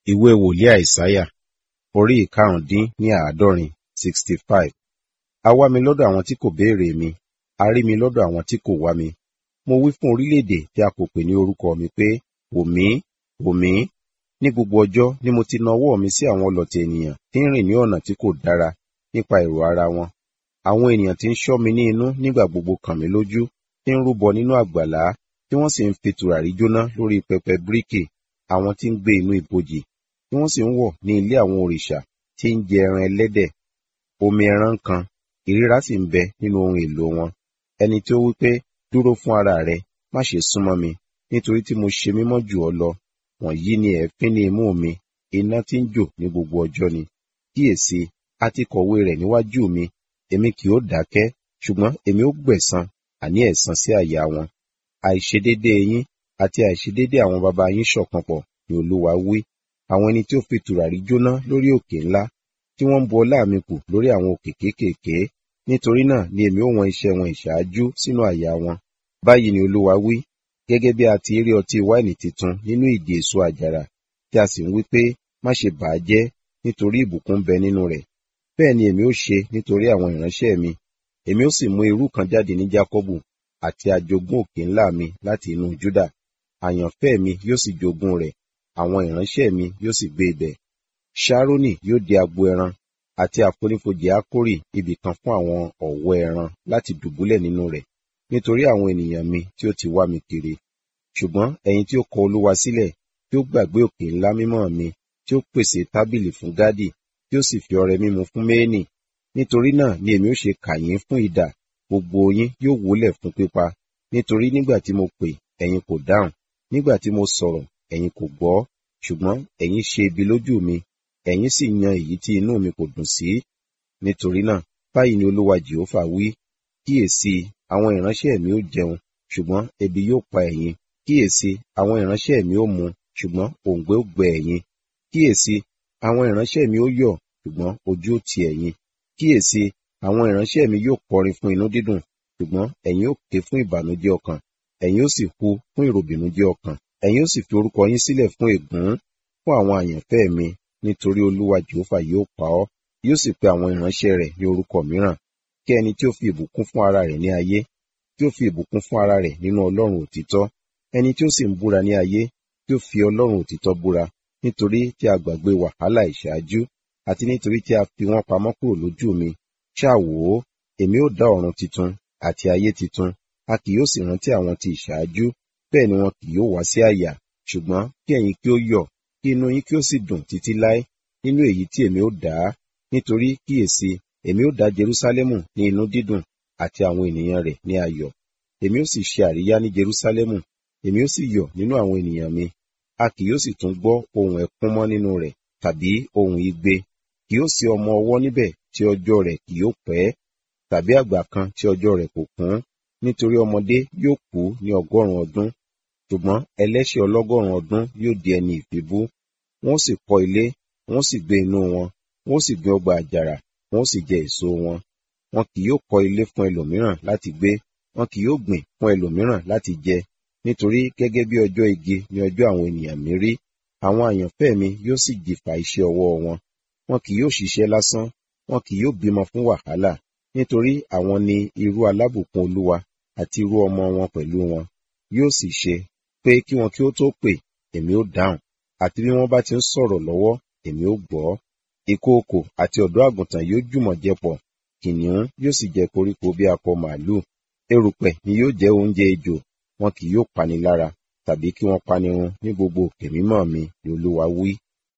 ìwé wòlíì àìsáyà orí ìkarùndín ní àádọ́rin sixty five a wá mi lọ́dọ̀ àwọn tí kò béèrè mi a rí mi lọ́dọ̀ àwọn tí kò wá mi mo wí fún orílẹ̀-èdè tí a kò pè ní orúkọ mi pé wò mí wò mí ní gbogbo ọjọ́ ni mo ti na ọwọ́ mi sí àwọn ọlọ̀tẹ̀ ènìyàn tí ń rìn ní ọ̀nà tí kò dára nípa èrò ara wọn àwọn ènìyàn tí ń ṣọ́ mi ní inú nígbà gbogbo kàn mí lójú tí ń rúbọ nínú àgbàlá tí wọ́n sì ń fi tùràrí jóná lórí pẹpẹ bíríkì àwọn tí ń gbé inú ibojì tí wọ́n sì ń wọ̀ ní ilé àwọn òrìṣà tí ń jẹ ẹran ẹlẹ́dẹ̀ omi ẹran kan ìríra sì ń bẹ nínú ohun èlò wọn ẹni tí ó wí pé dúró fún ara rẹ má ṣe súnmọ́ mi nítorí tí mo ṣe mímọ́ jù ọ́ lọ wọ̀nyí ni ẹ̀fín ní imú mi iná tí ń jò ní gbogbo ọjọ́ ni kíyèsí a ti kọ̀wé rẹ̀ níwájú mi èmi kì ó dákẹ́ ṣùgbọ́n èmi ó gbẹ̀san àní ẹ̀san sí àyà wọn àìṣedéédéé yín àti àìṣedéédéé àwọn baba yín ṣọ̀kan pọ̀ ni olúwa wí àwọn ẹni tí ó fi tùràrí jóná lórí òkè ńlá tí wọ́n ń bu ọlá mi kù lórí àwọn òkè kéékèèké nítorí náà ni èmi ó wọn iṣẹ́ wọn ìṣáájú sínú àyà wọn báyìí ni olúwa wí gẹ́gẹ́ bí a ti rí ọtí wáìnì titun nínú ìdì èso àjàrà tí a sì ń wí pé má ṣe bà á jẹ́ nítorí ìbùkún ń bẹ nínú rẹ̀ bẹ́ẹ̀ ni èmi ó ṣe nítorí àwọn ìránṣẹ́ mi èmi ó sì mú irú kan jáde ní jákọ́bù àti àjogún òkè ńlá mi láti inú júdà àyànfẹ́ mi yóò sì jogún rẹ̀ àwọn ìránṣẹ́ mi yóò sì gbé ibẹ̀ ṣárónì yóò di agbo ẹran àti àfonífojì ákórì ibì kan fún àwọn ọ̀wọ́ ẹran láti dùbúlẹ̀ nínú rẹ̀ nítorí àwọn ènìyàn mi tí ó ti wá mi kiri ṣùgbọ́n ẹ̀yin tí ó kọ olúwa sílẹ̀ tí ó gbàgbé òkè ńlá mímọ́ mi tí ó pèsè tábìlì fún gádì tí ó sì fi ọrẹ mímu fún méènì nítorí náà ni èmi ó ṣe kà yín fún idà gbogbo yín yóò wólẹ̀ fún pípa nítorí nígbà tí mo pè ẹ̀yin kò dáhùn nígbà tí mo sọ̀rọ̀ ẹ̀yin kò gbọ́ ṣùgbọ́n ẹ̀yin ṣe ibi lójú mi ẹ̀yin sì yan èyí tí inú mi kò dùn sí nítorí náà báyìí ni olúwa jehova wí kíyèsí àwọn ìránṣẹ́ mi ó jẹun ṣùgbọ́n ebi yóò pa ẹ̀yin kíyèsí àwọn ìránṣẹ́ mi ó mu ṣùgbọ́n òǹgbẹ ó gbẹ ẹ̀yin kíyèsí àwọn ìránṣẹ́ mi ó yọ̀ ṣùgbọ́n ojú ó ti ẹ̀yin kíyèsí àwọn ìránṣẹ́ mi yóò kọrin fún inú dídùn ṣùgbọ́n ẹ̀yin ó ké fún ìbànújẹ́ ọkàn ẹ̀yin ó sì hu fún ìròbìnújẹ́ ọkàn ẹ̀yin ó sì fi orúkọ yín sílẹ̀ fún ègún fún àwọn àyànfẹ́ mi nítorí olúwa jehova yóò pa ọ́ yóò sì pe àwọn ìránṣẹ́ rẹ̀ ní orúkọ mìíràn kí ẹni tí ó fi ìbùkún fún ara rẹ̀ ní ayé tí ó fi ìbùkún fún ara rẹ̀ nínú ọlọ́run òtítọ́ ẹni tí ó sì ń búra ní ayé tí ó fi ọlọ́run òtítọ́ búra nítorí tí a gbàgbé wàhálà ìṣáájú àti nítorí tí a fi wọ́n pamọ́ kúrò lójú mi ṣáà wò ó èmi ó dá ọ̀run titun àti ayé titun a kì yóò sì rántí àwọn ti ìṣáájú bẹ́ẹ̀ ni wọn kì yóò wá sí àyà ṣùgbọ́n kí ẹ̀yin kí ó yọ̀ kí inú yín kí ó sì dùn títí láé nínú èyí tí èmi ó dá nítorí kíyèsí èmi ó dá Jerúsálẹ́mù ní inú dídùn àti àwọn ènìyàn rẹ̀ ní ayọ̀ èmi ó sì ṣe àríyá ní Jerúsálẹ́mù èmi ó sì yọ̀ nínú àwọn ènìyàn mi a kì yóò sì tún gbọ́ ohùn ẹkún mọ́ nínú rẹ̀ tàbí ohùn igbe kì yóò sí ọmọ ọwọ́ níbẹ̀ tí ọjọ́ rẹ̀ kì yóò pẹ́ tàbí àgbà kan tí ọjọ́ rẹ̀ kò kún nítorí ọmọdé yóò kú ní ọgọ́rùn ọdún ṣùgbọ́n ẹlẹ́ṣẹ̀ ọlọ́gọ́rùn ọdún yóò di ẹni ìfibú wọ́n sì kọ́ ilé wọ́n sì gbé inú wọn wọ́n sì gbin ọgbà àjàrà wọ́n sì jẹ èso wọn wọn kì yóò kọ́ ilé fún ẹlòmíràn láti gbé wọn kì yóò gbìn fún ẹlòmíràn láti jẹ nítorí gẹ́gẹ́ bí ọjọ́ igi ni ọjọ́ àwọn ènìyàn mi rí àwọn àyànfẹ́ mi yóò sì jìfà iṣẹ́ ọwọ́ wọn wọn kì yóò ṣiṣẹ́ lásán wọn kì yóò bímọ fún wàhálà nítorí àwọn ni irú alábùkún olúwa àti irú ọmọ wọn pẹ̀lú wọn yóò sì ṣe pé kí wọn kí ó tó pè èmi ó dáhùn àti bí wọ́n bá ti ń sọ̀rọ̀ lọ́wọ́ èmi ó gbọ́ ìkookò àti ọ̀dọ́ àgùntàn yóò jùmọ̀ jẹ pọ̀ kìnìún yóò sì jẹ koríko bí akọ màálù erùpẹ̀ ni yóò jẹ oúnjẹ ejò wọn kì yóò pani lára tàbí kí wọ́n pani run ní gbogbo òkè mímọ́ mi ni olúwa wí